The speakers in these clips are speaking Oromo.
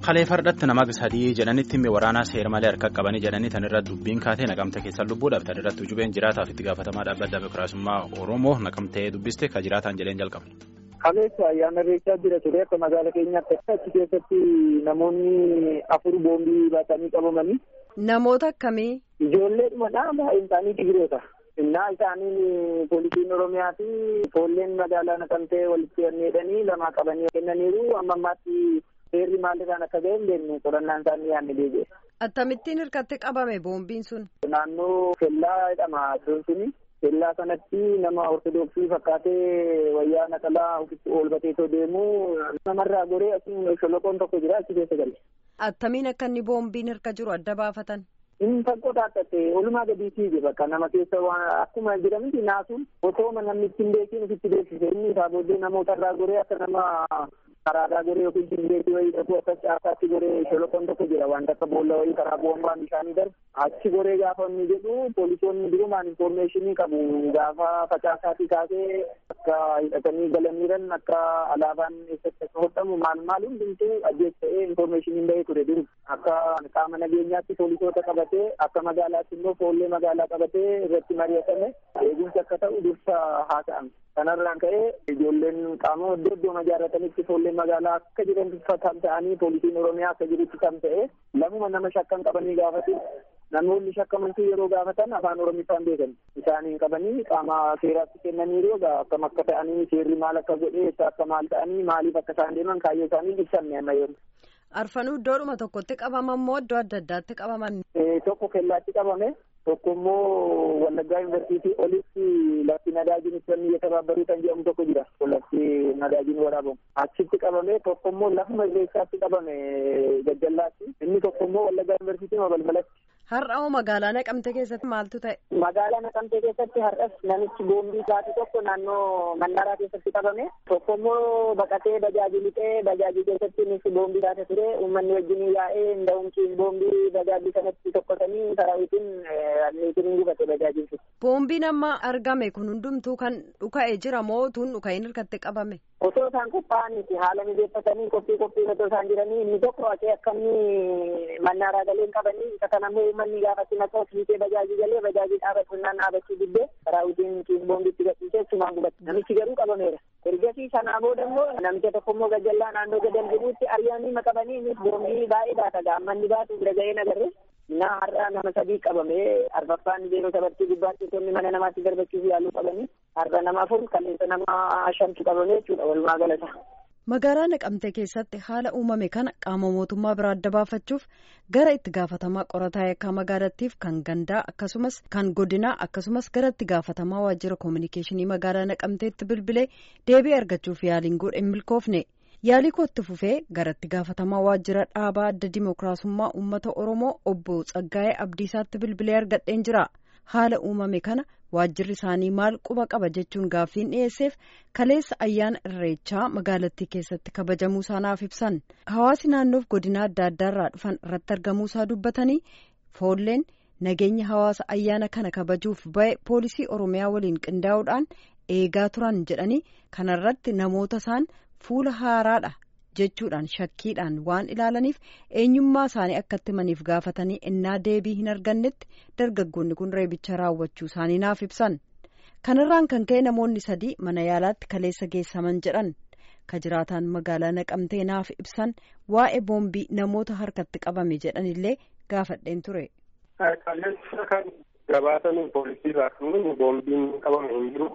Kalee fardatti nama sadii jedhanitti himmi waraanaa seera malee harka qabanii jedhanii tan irratti dubbiin kaatee naqamte keessan lubbuudhaaf tan irratti ujubeen jiraataaf itti gaafatamaa dhaabbata dimokiraasummaa Oromoo naqamtee dubbiste ka jiraataan jedheen jalqaba. Kaleessa ayyaana irreechaa jira ture akka magaala keenyaatti achi keessatti namoonni afur boombii baatanii qabamanii. Namoota akkamii? Ijoolleedhuma baay'een isaanii Tigiroota. Innaa isaanii poolisiin Oromiyaa fi foolleen magaalaa naqamtee walitti hidhanii lama qabanii kennaniiru amma ammaatti seerri maalirraan akka ga'e hin beeknu qorannaan isaanii yaadne deebi'e. Attamittiin hirkatti qabame boombiin sun? Naannoo kellaa jedhama iddoon suni. Kellaa sanatti nama ortodoksii fakkaatee wayyaa naqalaa ofitti oolbateetoo deemu namarraa goree asii sholoqoon tokko jira achi keessa galle. Attamiin akka inni boombiin hirka jiru adda baafatan? Inni fagoo taattate olumaa gadii fiige bakka nama keessa waan akkuma jedhamti naasuun otoo namni ittiin beekiin ofitti beeksise inni isaa booddee namoota irraa goree akka nama karaadhaa goree yookiin dindeetii wayii dhaquu akka caasaatti goree sholoqoon tokko jira wanta akka boolla wayii karaa boombaan bishaanii darbu achi goree gaafa inni jedhu poolisoonni durumaan infoormeeshinii qabu gaafa facaasaatii kaasee akka hidhatanii galaniiran akka alaabaan eessatti akka hodhamu maal maal hundumtuu ajjees ta'ee infoormeeshiniin bahee ture duru akka qaama nageenyaatti poolisoota qabatee akka magaalaatti immoo foollee magaalaa qabatee irratti mari'atame eegumsi akka ta'u dursa haasa'ame. kanarraan ka'ee ijoolleen qaama iddoo iddoo ijaarratanitti foollee magaalaa akka jiran kan ta'anii poolisiin oromiyaa akka jirutti kan ta'e lamuma nama shakkan qabanii gaafatu namoonni shakkamantuu yeroo gaafatan afaan oromiffaan beekan isaaniin qabanii qaama seeraatti kennaniiru egaa akkam akka ta'anii seerri maal akka godhee akka maal ta'anii maaliif akka isaan deeman kaayyoo isaanii ibsanne amma yeroo. Arfanuu iddoodhuma tokkotti qabaman moo iddoo adda addaatti qabaman? Tokko kellaatti qabame tokko immoo Wallaggaa Yuunivarsiitii olitti lafti nadaajiin ibsanni yettabaabaruu kan jedhamu tokko jira. Lafti nadaajiin waraabamu. Achitti qabame tokko immoo lafuma irreessaatti qabame gajjallaatti. Inni tokko immoo Wallaggaa Yuunivarsiitii balbalatti. Har'a hoo magaalaa Naqamtee keessatti maaltu ta'e? Magaalaa Naqamtee keessatti har'as namichi boombii isaati tokko naannoo Mannaraa keessatti qabame. Tokko immoo baqatee bajaajii lixee bajaajii keessatti innis boombii taate ture. Uummanni wajjin yaa'ee nda'umsiin boombii bajaajii sanatti tokkotanii saraawitiin anniitiin gubate bajaajiin sun. Boombiin amma argame kun hundumtuu kan dhuka'e jira moo tuun dhuka'een hirkatti qabame? Osoo isaan qophaa'aniiti haala mijeeffatanii qophii qophii osoo isaan jiranii inni tokko haqee akkamni mannaaraa galeen qabanii isa kana immoo uummanni gaafatti maqaa fiitee bajaajii galee bajaajii dhaabatunnaan dhaabachuu diddee saraawitiin kiis boombitti gadhiisee sumaan gubate namichi garuu qabameera. ergasii sanaa booda immoo namicha tokko immoo gajallaa naannoo gadal jiruutti ariyaanii maqabanii innis boombii baay'ee baata gaammanni baatu bira ga'ee nagarre naa har'a nama sadii qabamee arfaffaan yeroo sabartii gubbaatti tonni mana namaatti darbachuuf yaaluu qabanii har'a nama afur kaleessa nama shantu qabamee jechuudha walumaa galata. Magaalaa Naqamtee keessatti haala uumame kana qaama mootummaa biraa adda baafachuuf gara itti gaafatamaa qorataa yakkaa magaalattiif kan gandaa akkasumas kan godinaa akkasumas gara itti gaafatamaa waajjira koominikeeshinii magaalaa Naqamteetti bilbilee deebii argachuuf yaaliin godhe hin milkoofne. Yaalii kootti fufee gara itti gaafatamaa waajjira dhaabaa adda dimookiraasummaa uummata Oromoo obbo Tsaggaayee Abdiisaatti bilbilee argadheen jira. Haala uumame kana waajjirri isaanii maal quba qaba jechuun gaaffiin dhiyeesseef kaleessa ayyaana irreechaa magaalattii keessatti kabajamuu isaanaaf ibsan hawaasi naannoof godina adda addaarraa dhufan irratti argamuu isaa dubbatanii foolleen nageenya hawaasa ayyaana kana kabajuuf ba'e poolisii oromiyaa waliin qindaa'uudhaan eegaa turan jedhanii kanarratti namoota isaan fuula haaraadha jechuudhaan shakkiidhaan waan ilaalaniif eenyummaa isaanii akkatti maniif gaafatanii innaa deebii hin argannetti dargaggoonni kun reebicha raawwachuu isaanii naaf ibsan kanarraan kan ka'e namoonni sadii mana yaalaatti kaleessa geessaman jedhan ka jiraataan magaalaa naqamtee naaf ibsan waa'ee boombii namoota harkatti qabame jedhanillee gaafadheen ture. Kaleessa kan gabaatan poolisii irraa kan boombiin qabame hin jiru.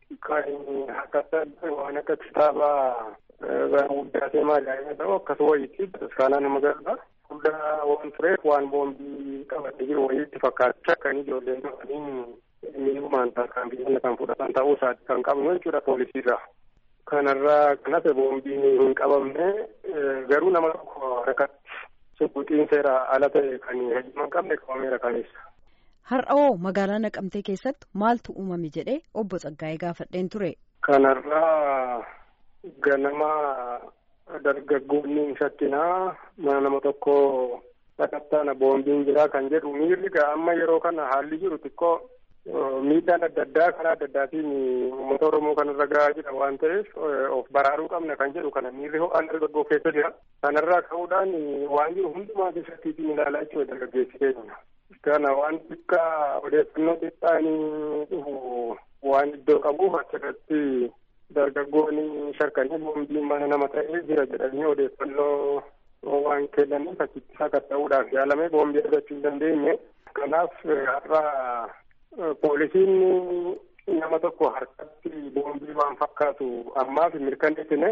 Kan akkasa waan akka kitaabaa guddaatee maadaa'ima ta'u akkasuma wayiitti bataskaanaa nama gargaara. Guddaa waan tureef waan boombii qabatee jiru wayiitti fakkaachaa kan ijoolleen qabaniin miidhumaan kan biyya kan fudhatan ta'uu isaati kan qabnu jechuudha poolisiirraa. Kanarraa kan hafe boombiin hin qabamne garuu nama tokko harkatti subuxiin seera ala ta'e kan heeyyama hin qabne qabameera kaleessa. Har'awoo magaalaa Naqamtee keessatti maaltu uumame jedhee obbo Tsaggaayee gaafadheen ture. Kanarraa ganama dargaggoonni hin shakkinaa mana nama tokko sakattaana boombiin jiraa kan jedhu miirri gaa amma yeroo kana haalli jiru xiqqoo miidhaan adda addaa karaa adda addaatiin uummata Oromoo kanarra gahaa jira waan ta'eef of baraaruu qabna kan jedhu kana miirri ho'aan dargaggoo keessa jira. Kanarraa ka'uudhaan waan jiru hundumaa keessattiin ilaalaa jechuudha dargaggeessi keenya. Kana waan xiqqaa odeeffannoo xiqqaanii dhufu waan iddoo qabuuf achirratti dargaggoonni shakkanii boombiin mana nama ta'ee jira jedhanii odeeffannoo waan kennaniif achitti sakatta'uudhaaf yaalamee boombii argachuu hin dandeenye. Kanaaf har'a poolisiin nama tokko harkatti boombii waan fakkaatu ammaaf mirkaneessine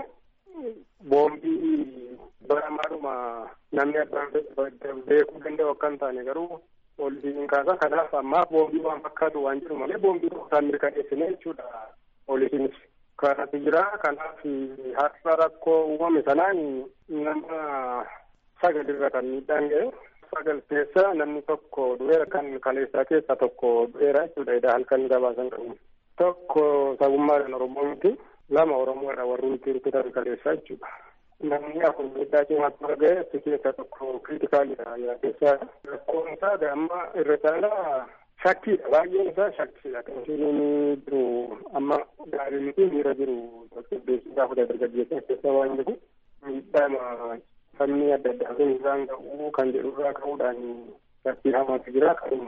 boombii baramaadhuma namni abbaan beekuu danda'u akka hin taane garuu poolisiin kaasa kanaaf ammaaf boombii waan fakkaatu waan jedhu malee boombii isaan mirkaneessine jechuudha poolisiinis. Kanatu jira kanaaf har'a rakkoo uumame sanaan nama sagalirra kan miidhaan ga'e. sagal keessa namni tokko du'eera kan kaleessaa keessaa tokko du'eera jechuudha edaa halkan gabaasan qabu. Tokko sabummaadhaan Oromoo miti lama Oromoodha warri nuti rukutan kaleessaa jechuudha. Namni afur miidhaa cimaatti argee achi keessaa tokko kriitikaalidha yaa keessaa rakkoon isaa amma irra caalaa shakkiidha baay'een isaa shakkiidha kan isheen jiru amma gaarii miti miira jiru tasgabbeessuu gaafa dargaggeessa keessaa waan jiru miidhaa sabni adda addaa kun isaan ga'uu kan jedhurraa ka'uudhaan shakkii hamaatu jira kanuma.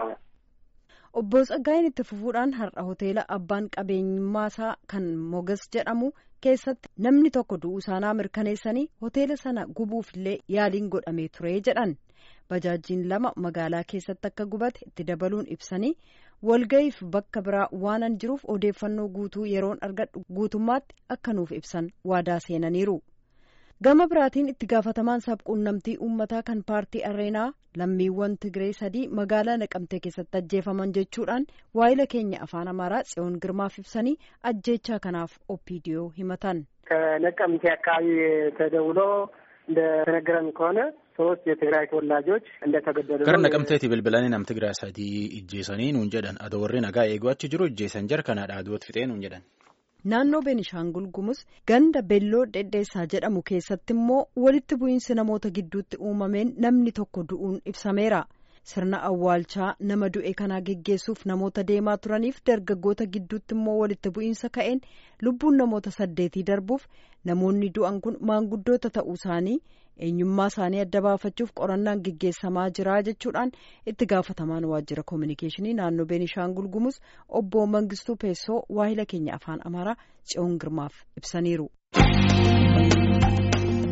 Obbo Tsaggaayeen itti fufuudhaan har'a hoteela abbaan qabeenyummaasaa kan Mogas jedhamu keessatti namni tokko du'uu isaanii mirkaneessanii hoteela sana gubuufillee yaaliin godhamee ture jedhan. Bajaajjiin lama magaalaa keessatti akka gubate itti dabaluun ibsanii walga'iif bakka biraa waanan jiruuf odeeffannoo guutuu yeroon argadhu guutummaatti akka nuuf ibsan waadaa seenaniiru. gama biraatiin itti gaafatamaan sabquunnamtii uummataa kan paartii areenaa lammiiwwan tigiree sadii magaalaa naqamtee keessatti ajjeefaman jechuudhaan waayila keenya afaan amaaraa tsiyoon girmaaf ibsanii ajjeechaa kanaaf ኦፒዲዮ himatan ከነቀምቴ አካባቢ ተደውሎ እንደተነገረን ከሆነ ሶስት የትግራይ ተወላጆች እንደተገደሉ gara naqamteeti bilbilanii nam tigiraa sadii ijjeesanii nuun jedhan adoo warri nagaa eeguu achi jiru ijjeesan jar kanaadha aduutti fixee nuun jedhan. naannoo beenishaangul gumus ganda belloo dhedheessaa jedhamu keessatti immoo walitti bu'iinsi namoota gidduutti uumameen namni tokko du'uun ibsameera sirna awwaalchaa nama du'e kanaa geggeessuuf namoota deemaa turaniif dargaggoota gidduutti immoo walitti bu'iinsa ka'een lubbuun namoota saddeetii darbuuf namoonni du'an kun maanguddoota ta'uu isaanii eenyummaa isaanii adda baafachuuf qorannaan geggeessamaa jira jechuudhaan itti gaafatamaan waajjira koominikeeshinii naannoo beenishaangul gumus obbo mangistuu peessoo waahila keenya afaan amaaraa tsiyoon girmaaf ibsaniiru.